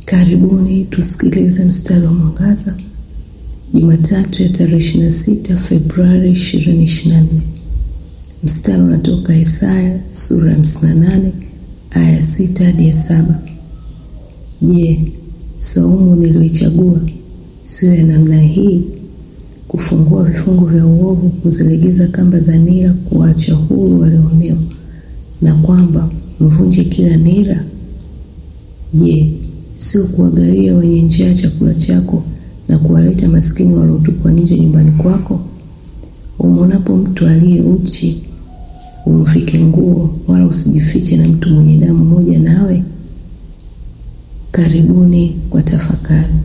Karibuni tusikilize mstari wa mwangaza Jumatatu ya tarehe 26 Februari 2024. Mstari unatoka Isaya sura ya 58 aya 6 hadi ya 7. Je, saumu niliyoichagua sio ya namna hii, kufungua vifungo vya uovu, kuzilegeza kamba za nira, kuwaacha huru walioonewa, na kwamba mvunje kila nira? Je, sio kuwagawia wenye njaa chakula chako na kuwaleta maskini waliotupwa nje nyumbani kwako? Umwonapo mtu aliye uchi umvike nguo, wala usijifiche na mtu mwenye damu moja nawe. Karibuni kwa tafakari.